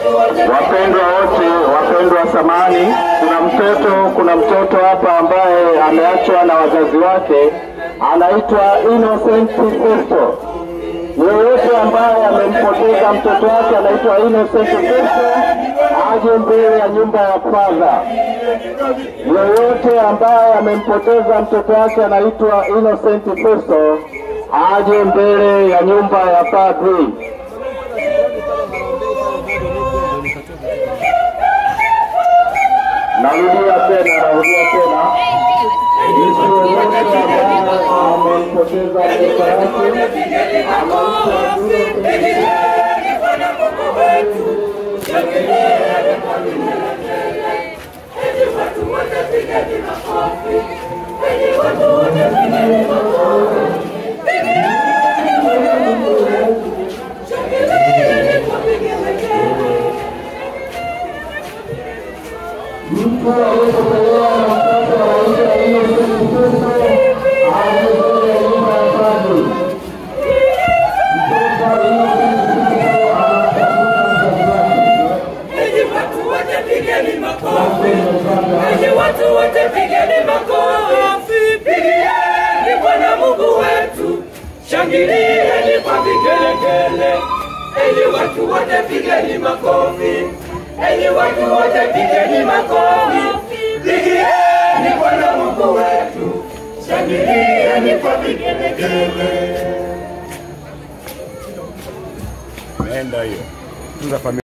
Wapendwa wote, wapendwa samani, kuna mtoto kuna mtoto hapa ambaye ameachwa na wazazi wake, anaitwa Innocent Festo. Yeyote ambaye amempoteza mtoto wake anaitwa Innocent Festo aje mbele ya nyumba ya padha. Yeyote ambaye amempoteza mtoto wake anaitwa Innocent Festo aje mbele ya nyumba ya padri. Narudia tena, narudia tena, mtu yoyote ambaye amempoteza mtoto wake mtu aliyepokelewa na mtoto anaitwa Innocent Festo aje mbele ya nyumba ya padri. Mtoto Innocent Festo anamtafuta mzazi wake. Enyi watu wote pigeni makofi. Enyi watu wote pigeni makofi. Pigieni Bwana Mungu wetu. Shangilieni kwa vigelegele. Enyi watu wote pigeni makofi. Enyi watu wote pigeni makofi. Pigieni Bwana Mungu wetu. Shangilieni kwa vigelegele. Imeenda hiyo. Tunza familia.